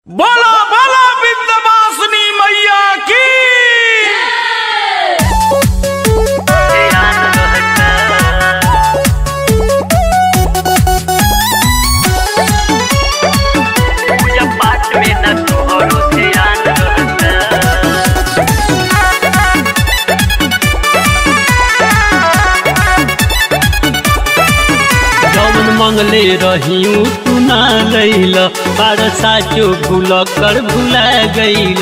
बोला बोला विंध्यवासिनी मैया की पूजा पाठ में न तोहरो ध्यान रहता जौन मंगले रहियू तू ना लैल बार साचो भूल कर भुला गईल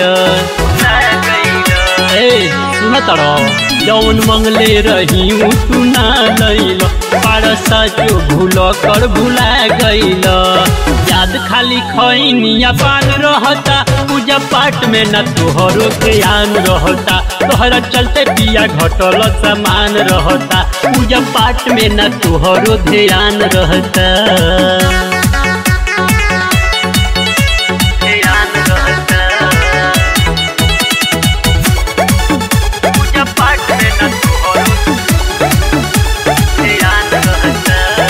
ए सुन तर जौन मंगले रहियू तू ना लैल बार साचो भूल कर भुला गईल याद खाली खैनिया पान रहता पूजा पाठ में न तोहरो ध्यान रहता तोहरा चलते पिया घटल सामान रहता पूजा पाठ में न तोहरो ध्यान रहता ध्यान रहता पूजा पाठ में न तोहरो ध्यान रहता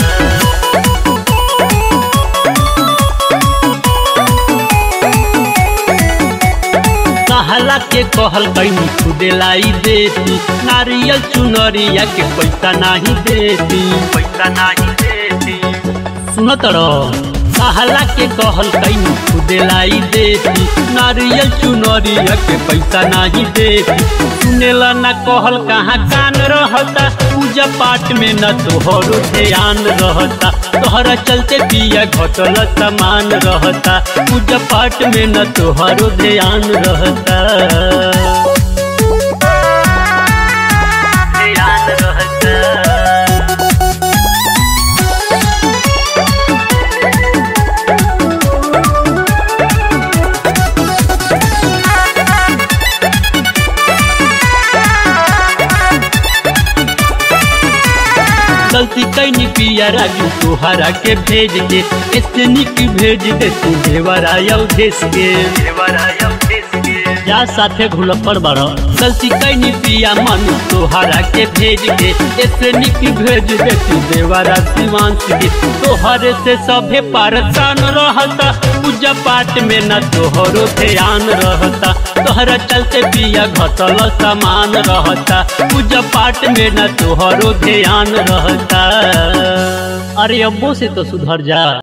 कहला के कहल कैनी खुदे लाई देती नारियल चुनरिया के पैसा नहीं देती पैसा नहीं देती सुनत रह कहला के कहल कैनी खुदे लाई देती नारियल चुनरिया के पैसा नहीं देती सुनेला ना कहल कहाँ कान रहता पूजा पाठ में न तोहरो ध्यान रहता तोहरा चलते पिया घटल सामान रहता पूजा पाठ में न तोहरो ध्यान रहता ध्यान रहता गलती कैनी पिया राजू तोहरा के भेज दे ऐसे निक भेज दे तू देवरा देश के देवराया देश के जा साथे घुल पर बड़ गलती कैनी पिया मन तोहरा के भेज दे ऐसे निक भेज दे तू देवरा शिवांश के तोहरे से सभे परेशान रहता पूजा पाठ में न तोहरो ध्यान रहता तोहरा चलते पिया घटल सामान रहता पूजा पाठ में न तोहरो ध्यान रहता अरे अब्बो से तो सुधर जा